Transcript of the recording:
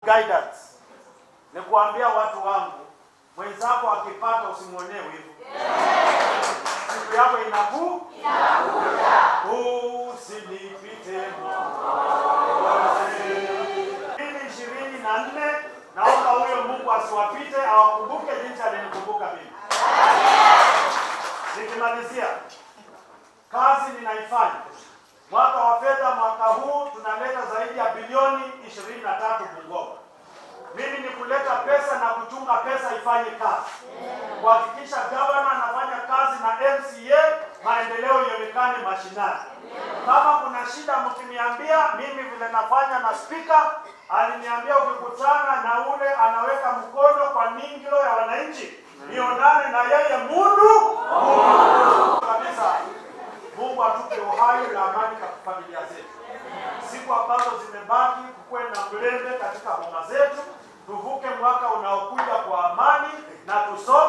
guidance ni kuambia watu wangu, mwenzako akipata usimwonee wivu. Siku yako inaku usinipite mbili ishirini na nne. Naomba huyo Mungu asiwapite, awakumbuke jinsi alinikumbuka mimi. Nikimalizia, kazi ninaifanya mwaka wa fedha mwaka huu tunaleta zaidi ya bilioni 23 Bungoma. Mimi ni kuleta pesa na kuchunga pesa ifanye kazi, kuhakikisha gavana anafanya kazi na MCA, maendeleo ionekane mashinani. Kama kuna shida mkiniambia, mimi vile nafanya na spika aliniambia, ukikutana na ule anaweka mkono kwa ningilo ya wananchi, nionane na yeye mundu mundu kabisa. Mungu atupe uhai na amani katika familia zetu. Siku ambazo zimebaki, kukuwe na mlembe katika boma zetu, tuvuke mwaka unaokuja kwa amani na tusome